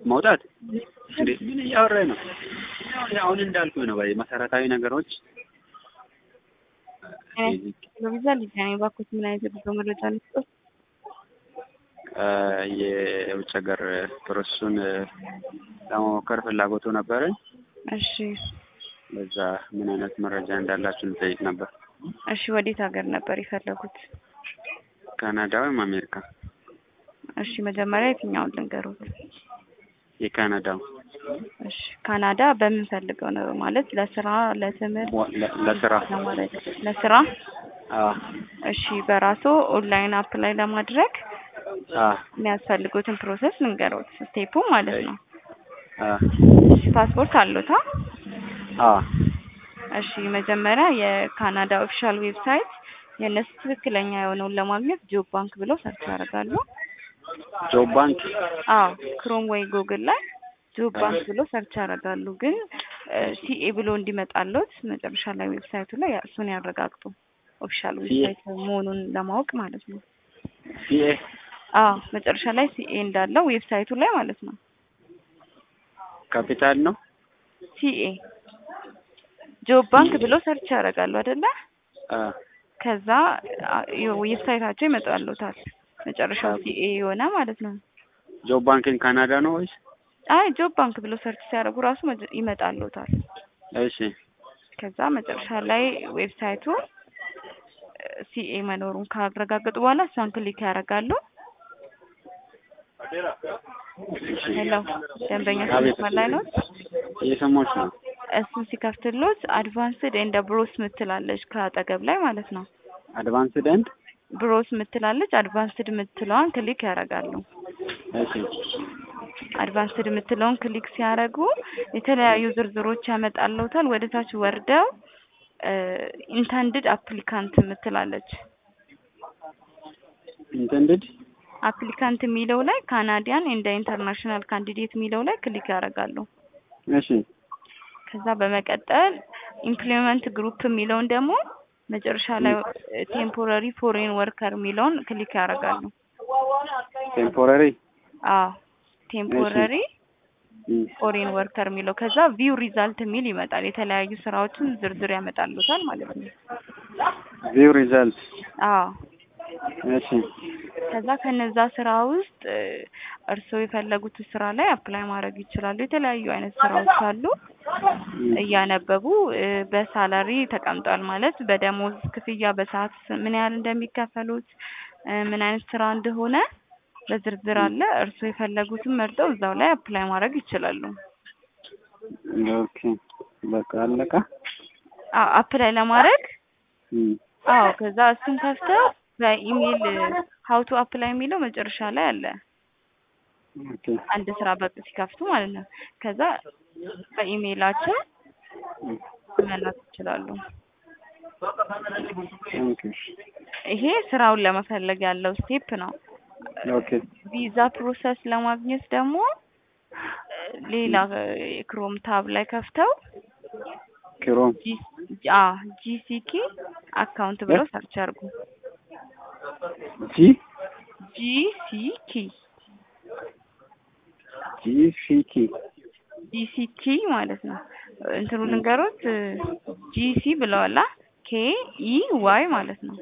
መውጣት እንዴ ምን እያወራኝ ነው? ያው አሁን እንዳልኩ ነው ባይ መሰረታዊ ነገሮች ቪዛ ሊገናኝ ባኮት ምን አይነት የጉዞ መረጃ ልስጦት? የውጭ ሀገር ፕሮሰሱን ለመሞከር ፍላጎቱ ነበረኝ። እሺ በዛ ምን አይነት መረጃ እንዳላችሁ ልጠይቅ ነበር። እሺ ወዴት ሀገር ነበር የፈለጉት? ካናዳ ወይም አሜሪካ? እሺ መጀመሪያ የትኛውን ልንገሩት? የካናዳው እሺ ካናዳ በምንፈልገው ነው ማለት ለስራ፣ ለትምህርት፣ ለ- ለስራ ለማለት ለስራ። አዎ እሺ በራሱ ኦንላይን አፕላይ ለማድረግ አዎ የሚያስፈልጉትን ፕሮሰስ ልንገሩት፣ ስቴፑ ማለት ነው። አዎ እሺ ፓስፖርት አሉታ? አዎ እሺ መጀመሪያ የካናዳ ኦፊሻል ዌብሳይት የእነሱ ትክክለኛ የሆነውን ለማግኘት ጆብ ባንክ ብለው ሰርች ያደርጋሉ። ጆብ ባንክ አዎ ክሮም ወይ ጉግል ላይ ጆብ ባንክ ብሎ ሰርች ያደርጋሉ። ግን ሲኤ ብሎ እንዲመጣለት መጨረሻ ላይ ዌብሳይቱ ላይ እሱን ያረጋግጡ። ኦፊሻል ዌብሳይት መሆኑን ለማወቅ ማለት ነው። ሲኤ አዎ መጨረሻ ላይ ሲኤ እንዳለው ዌብሳይቱ ላይ ማለት ነው። ካፒታል ነው። ሲኤ ጆብ ባንክ ብሎ ሰርች ያደርጋሉ አይደለ? አዎ ከዛ ዌብሳይታቸው ይመጣሉታል። መጨረሻው ሲኤ የሆነ ማለት ነው። ጆብ ባንክን ካናዳ ነው ወይስ? አይ ጆብ ባንክ ብሎ ሰርች ሲያደርጉ ራሱ መጀ- ይመጣሉታል። እሺ ከዛ መጨረሻ ላይ ዌብሳይቱ ሲኤ መኖሩን ካረጋገጡ በኋላ እሷን ክሊክ ያደርጋሉ። ሄሎ ደንበኛ አቤት። መስመር ላይ ነው። እየሰማች ነው። እሱን ሲከፍትሎት አድቫንስድ ኤንድ ብሮስ ምትላለች ከአጠገብ ላይ ማለት ነው። አድቫንስድ ኤንድ ብሮስ ምትላለች አድቫንስድ ምትለዋን ክሊክ ያደርጋሉ። እሺ አድቫንስድ የምትለውን ክሊክ ሲያደርጉ የተለያዩ ዝርዝሮች ያመጣልዎታል። ወደ ታች ወርደው ኢንተንድድ አፕሊካንት የምትላለች ኢንተንድድ አፕሊካንት የሚለው ላይ ካናዲያን እንደ ኢንተርናሽናል ካንዲዴት የሚለው ላይ ክሊክ ያደርጋሉ። እሺ ከዛ በመቀጠል ኢምፕሎይመንት ግሩፕ የሚለውን ደግሞ መጨረሻ ላይ ቴምፖራሪ ፎሬን ወርከር የሚለውን ክሊክ ያደርጋሉ። ቴምፖራሪ አዎ ቴምፖራሪ ፎሬን ወርከር የሚለው ከዛ ቪው ሪዛልት የሚል ይመጣል። የተለያዩ ስራዎችን ዝርዝር ያመጣሉታል ማለት ነው። ቪው ሪዛልት አዎ እሺ ከዛ ከነዛ ስራ ውስጥ እርስዎ የፈለጉት ስራ ላይ አፕላይ ማድረግ ይችላሉ። የተለያዩ አይነት ስራዎች አሉ። እያነበቡ እ በሳላሪ ተቀምጧል ማለት በደሞዝ ክፍያ በሰዓት ምን ያህል እንደሚከፈሉት እ ምን አይነት ስራ እንደሆነ በዝርዝር አለ። እርስዎ የፈለጉትን መርጠው እዛው ላይ አፕላይ ማድረግ ይችላሉ። ኦኬ በቃ አለቃ አዎ አፕላይ ለማድረግ እም አዎ ከዛ እሱን ከፍተው በኢሜል ሀው ቱ አፕላይ የሚለው መጨረሻ ላይ አለ። ኦኬ አንድ ስራ በቅ ሲከፍቱ ማለት ነው። ከዛ በኢሜይላቸው መላክ ይችላሉ። ኦኬ ይሄ ስራውን ለመፈለግ ያለው ስቴፕ ነው። ኦኬ ቪዛ ፕሮሰስ ለማግኘት ደግሞ ሌላ ክሮም ታብ ላይ ከፍተው ክሮም አ ጂሲኪ አካውንት ብለው ሰርች አድርጉ። ጂ ጂሲኪ ጂ ሲ ኪ ጂሲኪ ማለት ነው። እንትኑ ልንገሮት ጂሲ ብለዋላ ኬ ኢ ዋይ ማለት ነው።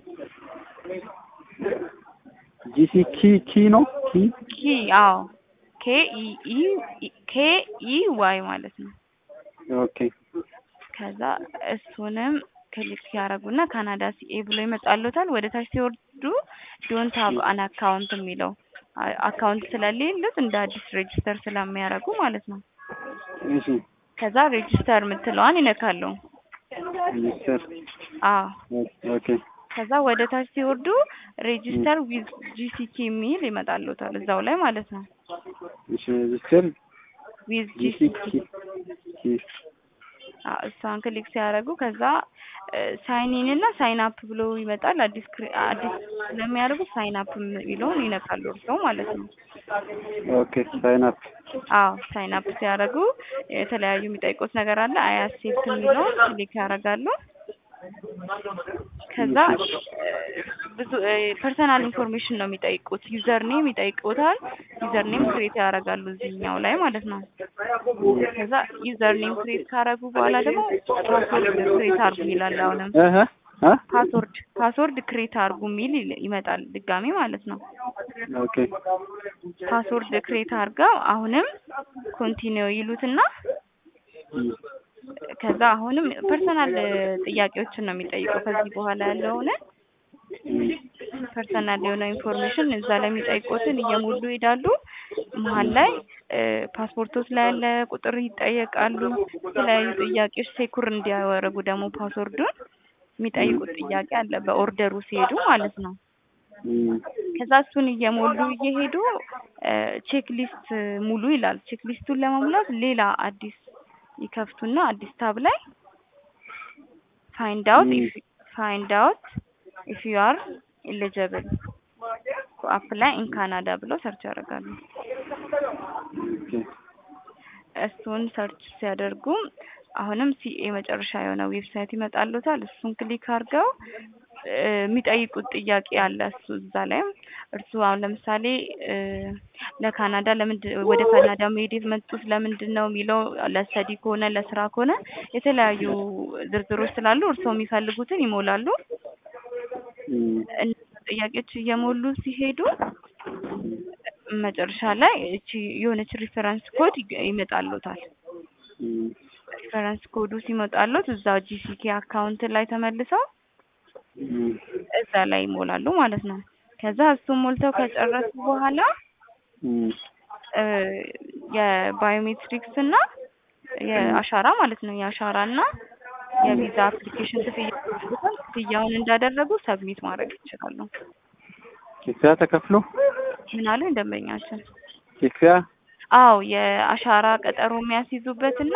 ጂ ሲ ኪ ኪ ነው ኪ ኪ አዎ ኬ ኢ ኢ ኬ ኢ ዋይ ማለት ነው። ኦኬ ከዛ እሱንም ክሊክ ያደርጉና ካናዳ ሲኤ ብሎ ይመጣሉታል። ወደ ታች ሲወርዱ ዶንት ሃቭ አን አካውንት የሚለው አ- አካውንት ስለሌሉት እንደ አዲስ ሬጅስተር ስለሚያደርጉ ማለት ነው። እሺ ከዛ ሬጅስተር የምትለዋን ይነካሉ። ሚስተር አዎ ኦኬ ከዛ ወደ ታች ሲወርዱ ሬጅስተር ዊዝ ጂሲኪ የሚል ይመጣሉታል እዛው ላይ ማለት ነው። እሺ ሚስተር ዊዝ ጂ ሲ ጂሲኪ ኪ ኪ አዎ እሷን ክሊክ ሲያደርጉ ከዛ ሳይን ኢን እና ሳይን አፕ ብሎ ይመጣል። አዲስ ክሬ- አዲስ ስለሚያደርጉ ሳይን አፕ የሚለውን ይነካሉ እርስዎ ማለት ነው። ኦኬ ሳይን አፕ አዎ ሳይን አፕ ሲያደርጉ የተለያዩ የሚጠይቁት ነገር አለ። አይ አክሴፕት የሚለውን ክሊክ ያደርጋሉ። ከዛ ብዙ ፐርሰናል ኢንፎርሜሽን ነው የሚጠይቁት። ዩዘር ኔም ይጠይቁታል። ዩዘር ኔም ክሬት ያደርጋሉ እዚህኛው ላይ ማለት ነው። ከዛ ዩዘር ኔም ክሬት ካደረጉ በኋላ ደግሞ ፓስወርድ ክሬት አድርጉ ይላል። አሁንም እህ እ ፓስወርድ ፓስወርድ ክሬት አድርጉ የሚል ይል- ይመጣል ድጋሜ ማለት ነው። ኦኬ ፓስወርድ ክሬት አድርገው አሁንም ኮንቲኒው ይሉትና ከዛ አሁንም ፐርሰናል ጥያቄዎችን ነው የሚጠይቀው። ከዚህ በኋላ ያለውን ፐርሰናል የሆነ ኢንፎርሜሽን እዛ ላይ የሚጠይቁትን እየሞሉ ይሄዳሉ። መሀል ላይ ፓስፖርቶች ላይ ያለ ቁጥር ይጠየቃሉ። የተለያዩ ጥያቄዎች ሴኩር እንዲያደርጉ ደግሞ ፓስወርዱን የሚጠይቁት ጥያቄ አለ በኦርደሩ ሲሄዱ ማለት ነው። ከዛ እሱን እየሞሉ እየሄዱ ቼክ ሊስት ሙሉ ይላል። ቼክ ሊስቱን ለመሙላት ሌላ አዲስ ይከፍቱና አዲስ ታብ ላይ ፋይንድ አውት ፋይንድ አውት ኢፍ ዩ አር ኤሊጂብል ቱ አፕላይ ኢን ካናዳ ብለው ሰርች ያደርጋሉ። እሱን ሰርች ሲያደርጉ አሁንም ሲኤ መጨረሻ የሆነ ዌብሳይት ይመጣሉታል። እሱን ክሊክ አድርገው የሚጠይቁት ጥያቄ አለ። እሱ እዛ ላይም እርሱ አሁን ለምሳሌ ለካናዳ ለምንድን ወደ ካናዳ መሄድ የመጡት ለምንድን ነው የሚለው ለስተዲ ከሆነ ለስራ ከሆነ የተለያዩ ዝርዝሮች ስላሉ እርስዎ የሚፈልጉትን ይሞላሉ። እነዚህ ጥያቄዎች እየሞሉ ሲሄዱ መጨረሻ ላይ እቺ የሆነች ሪፈረንስ ኮድ ይመጣሉታል። ሪፈረንስ ኮዱ ሲመጣሉት እዛው ጂሲኬ አካውንት ላይ ተመልሰው እዛ ላይ ይሞላሉ ማለት ነው። ከዛ እሱን ሞልተው ከጨረሱ በኋላ የባዮሜትሪክስ እና የአሻራ ማለት ነው የአሻራ እና የቪዛ አፕሊኬሽን ክፍያ ክፍያውን እንዳደረጉ ሰብሚት ማድረግ ይችላሉ። ክፍያ ተከፍሎ ምን አሉ ደንበኛችን? ክፍያ አዎ የአሻራ ቀጠሮ የሚያስይዙበትና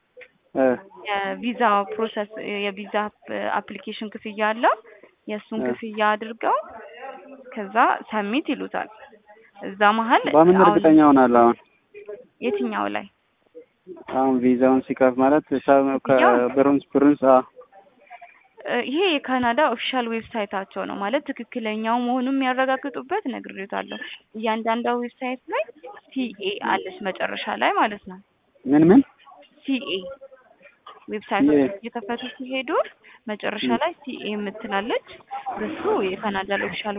የቪዛ ፕሮሰስ የቪዛ አፕሊኬሽን ክፍያ አለው። የእሱን ክፍያ አድርገው ከዛ ሰሚት ይሉታል። እዛ መሀል በምን አሁን እርግጠኛ ሆናለሁ? አሁን የትኛው ላይ አሁን ቪዛውን ሲከፍ ማለት ከብሩንስ ብሩንስ ይሄ የካናዳ ኦፊሻል ዌብሳይታቸው ነው ማለት ትክክለኛው መሆኑን የሚያረጋግጡበት ነግሬታለሁ። እያንዳንዷ ዌብሳይት ላይ ሲኤ አለች መጨረሻ ላይ ማለት ነው። ምን ምን ሲኤ ዌብሳይቶች እየከፈቱ ሲሄዱ መጨረሻ ላይ ሲኤ የምትላለች እሱ የካናዳ ኦፊሻል